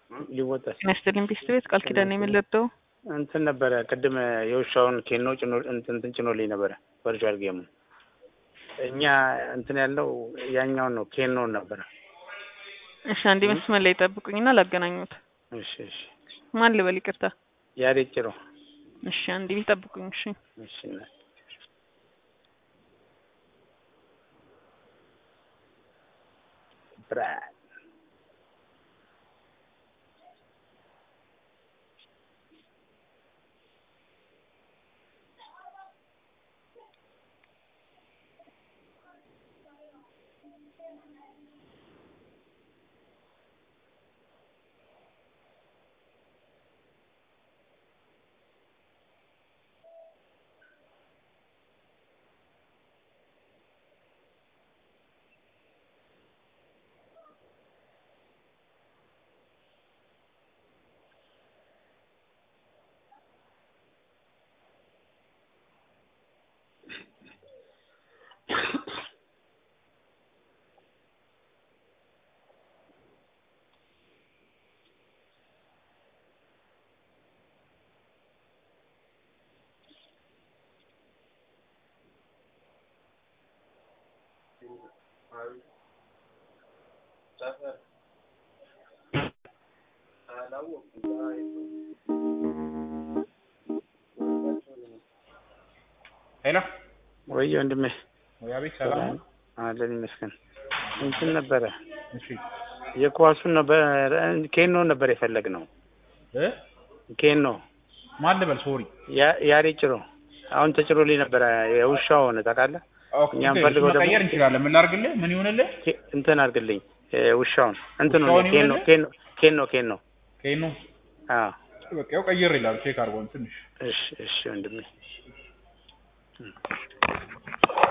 ሊወጣስ ጤና ይስጥልኝ ቢስት ቤት ቃል ኪዳን ነው የምንለደው እንትን ነበረ ቅድም የውሻውን ኬኖ ጭኖ እንትን ጭኖልኝ ነበረ ቨርቹዋል ጌሙ እኛ እንትን ያለው ያኛውን ነው ኬኖን ነበረ። እሺ አንዴ መስመር ላይ ጠብቁኝና ላገናኙት እሺ እሺ ማን ልበል ይቅርታ ያሬድ ጭሮ እሺ አንዴ ጠብቁኝ እሺ እሺ እናት ብራድ ሄሎ ወይ ወንድሜ ወይ አቤት፣ ሰላም ነው? አለን ይመስገን። እንትን ነበረ እሺ የኳሱን ነበር ኬኖን ነበር የፈለግነው እ ኬኖ ማን ልበል? ሶሪ ያ- ያሬድ ጭሮ አሁን ተጭሮልኝ ነበረ የውሻው ሆነ ታውቃለህ። ኦኬ፣ እኛም እሱን ፈልገው ደግሞ- መቀየር እንችላለን። ምን ላድርግልህ? ምን ይሁንልህ? ኬ- እንትን አድርግልኝ እ ውሻውን እንትኑ ውሻውን ኬኖ ይሁንልህ? ኬኖ ኬኖ ኬኖ ከይኑ አዎ በቃ ያው ቀይር ይላል። ቼክ አድርጎን ትንሽ እሺ እሺ ወንድሜ